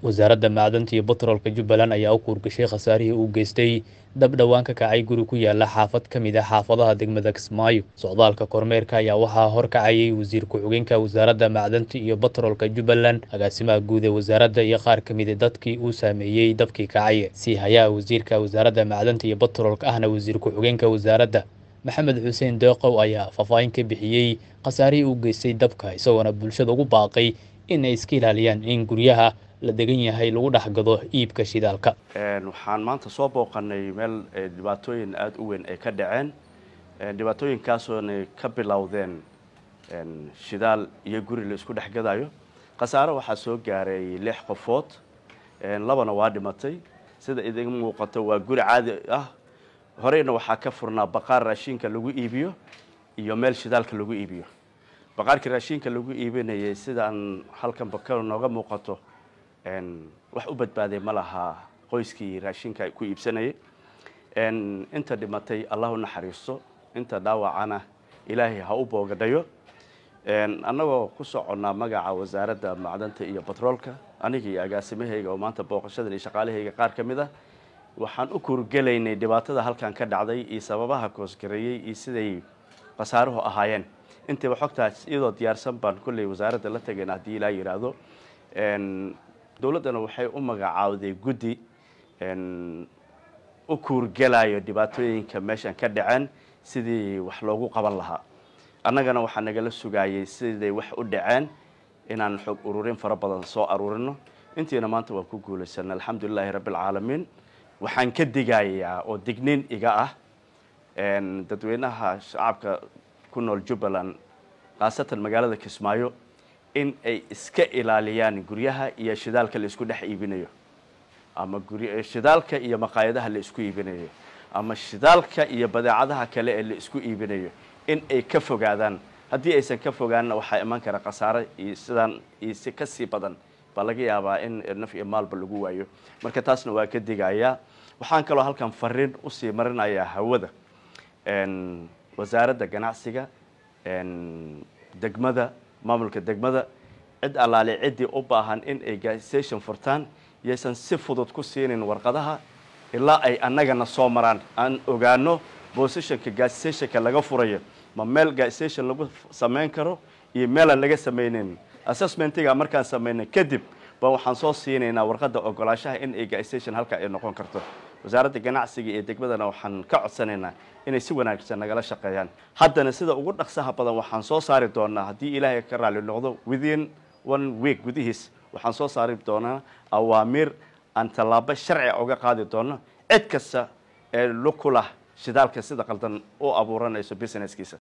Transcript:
wasaaradda macdanta iyo batroolka jubbaland ayaa u kuurgashay khasaarihii uu geystay dab dhowaan ka kacay guri ku yaala xaafad ka mid ah xaafadaha degmada kismaayo socdaalka kormeerka ayaa waxaa horkacayay wasiir ku-xigeenka wasaaradda macdanta iyo batroolka jubbaland agaasimaha guud ee wasaaradda iyo qaar ka mid a dadkii uu saameeyey dabkii kacay sii hayaha wasiirka wasaaradda macdanta iyo batroolka ahna wasiir ku-xigeenka wasaaradda maxamed xuseen deeqow ayaa faahfaahin ka bixiyey khasaarihii uu geystay dabka isagoona bulshada ugu baaqay in ay iska ilaaliyaan in guryaha la degan yahay lagu dhex gado iibka shidaalka waxaan maanta soo booqanay meel dhibaatooyin aada u weyn ay ka dhaceen dhibaatooyinkaasooona ka bilowdeen shidaal iyo guri la isku dhex gadayo khasaare waxaa soo gaaray lix qofood labana waa dhimatay sida idin muuqato waa guri caadi ah horeyna waxaa ka furnaa baqaar raashinka lagu iibiyo iyo meel shidaalka lagu iibiyo baqaarkii raashinka lagu iibinayay sidaan halkan baka nooga muuqato wax u badbaaday ma laha qoyskii raashinka ku iibsanayay inta dhimatay allah u naxariisto inta dhaawacana ilaahay ha u boogadhayo annagoo ku soconnaa magaca wasaaradda macdanta iyo batroolka aniga iyo agaasimahayga oo maanta booqashadan iyo shaqaalahayga qaar ka mid ah waxaan u kuurgelaynay dhibaatada halkan ka dhacday iyo sababaha koosgareeyey iyo siday khasaaruhu ahaayeen intayba xogtaas iyadoo diyaarsan baan kolley wasaaradda la tagayna haddii ilaa yidhaahdo dowladdana waxay u magacaawday guddi u kuurgelayo dhibaatooyinka meeshan ka dhaceen sidii wax loogu qaban lahaa annagana waxaa nagala sugaayay siday wax u dhaceen inaan xog ururin fara badan soo aruurino intiina maanta waan ku guulaysanay alxamdulilaahi rabbialcaalamiin waxaan ka digayaa oo digniin iga ah dadweynaha shacabka ku nool jubbaland khaasatan magaalada kismaayo in ay iska ilaaliyaan guryaha iyo shidaalka la isku dhex iibinayo ama shidaalka iyo maqaayadaha la isku iibinayo ama shidaalka iyo badeecadaha kale ee la isku iibinayo in ay ka fogaadaan haddii aysan ka fogaanna waxaa iman kara khasaare iyo sidaan iyo si ka sii badan baa laga yaabaa in naf iyo maalba lagu waayo marka taasna waa ka digayaa waxaan kaloo halkan fariin usii marinayaa hawada wasaaradda ganacsiga degmada maamulka degmada cid allaale ciddii u baahan in ay gasstation furtaan yaysan si fudud ku siinin warqadaha ilaa ay annagana soo maraan aan ogaano bosishonka gassstationka laga furayo ma meel gasstation lagu samayn karo iyo meelaan laga samayneyn assessmentiga markaan samaynay kadib ba waxaan soo siinaynaa warqadda ogolaashaha in ay gasstation halka ay noqon karto wasaaradda ganacsiga iyo degmadana waxaan ka codsanaynaa inay si wanaagsan nagala shaqeeyaan haddana sida ugu dhaqsaha badan waxaan soo saari doonaa haddii ilaahay ka raali noqdo within one week gudihiis waxaan soo saari doonaa awaamiir aan tallaabo sharciga uga qaadi doono cid kasta ee lukulah shidaalka sida qaldan u abuuranayso businesskiisa